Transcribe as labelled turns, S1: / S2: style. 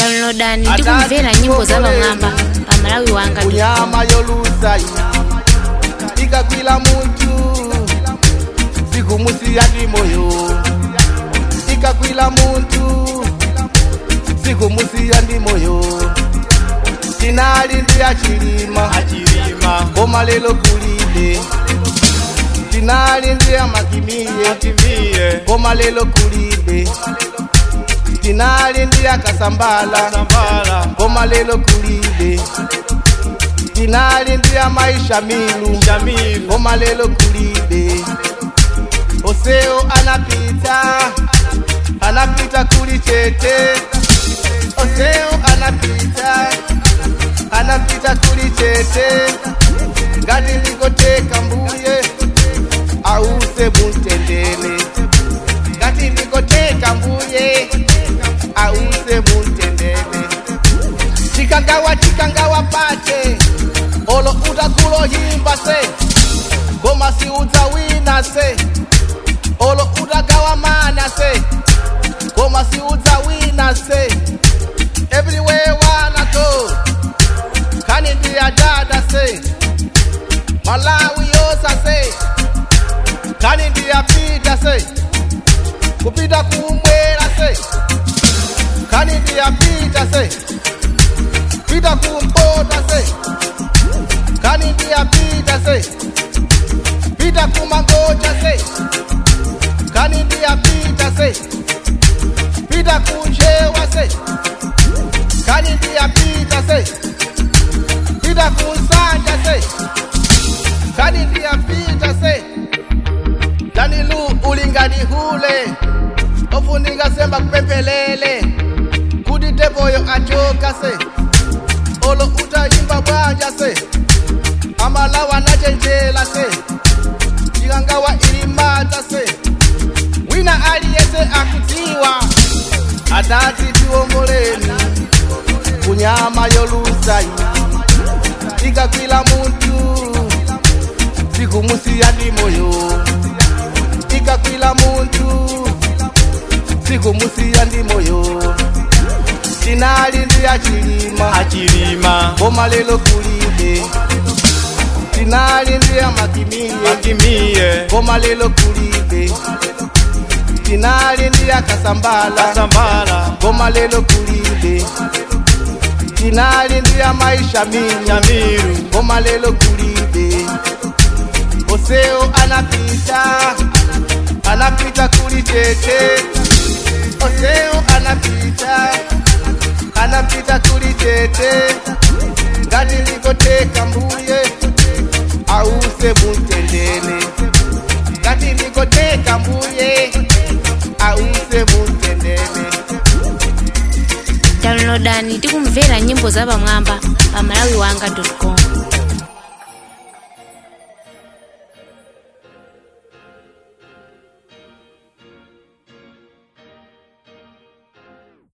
S1: downloadani ndi kumvera nyimbo za pamwamba pa malawi wanga
S2: kunyama yolusa ikagwila muntu sikumusiya ndi moyo ikagwila muntu sikumusiya ndi moyo tinali ndi achilima
S3: achilima
S2: koma lelo kulibe tinali ndi amakimiye
S3: atimiye
S2: koma lelo kulibe tinali ndi akasambala
S3: sambala
S2: koma lelo kulibe tinali ndi amaisha milu
S3: shamilu
S2: koma lelo kulibe oseo anapita anapita kuli chete oseo anapita anapita kuli chete ngati ndikoteka mbuye ause muntendele ngati ndikoteka mbuye ause muntendele chikangawa chikangawa pate olo utakulohimba se koma si udzawina se olo utagawa mana se koma si udzawina se everywhere wanna go kani ndiyadada se malawi yosa se kani ndiyapita se kupita kumwera se kani ndiyapita se pita kumpota se kani ndiyapita se pita kumangoja se kani ndiyapita se pita kunjewa se kani ndiyapita se pita kunsanja se kani ndiyapita se danilu ulingani hule ofuninga semba kupempelele kuti tepoyo achoka se olo utayimba bwanja se amalawa nachenjela se ikangawa ilimata se wina aliyese akudziwa adati tiwongoleni kunyama yolusayi ikagwila muntu sikumusiya ndi moyo ikagwila muntu sikumusiya ndi moyo tinali ndi achilima
S3: achilima
S2: koma lelo kulibe tinali ndi amakimiye
S3: atimiye
S2: koma lelo kulibe tinali ndi akasambala
S3: sambala
S2: koma lelo kulibe tinali ndi amaisha mingi
S3: shamilu
S2: koma lelo kulibe oseo anapita anapita kuli chete oseo anapita anapita kuli chete ngati ndikoteka mbuye ause muntendele ngati ndikoteka mbuye ause muntendele
S1: downloadani ndi kumvera nyimbo za pamwamba pa malawi wanga com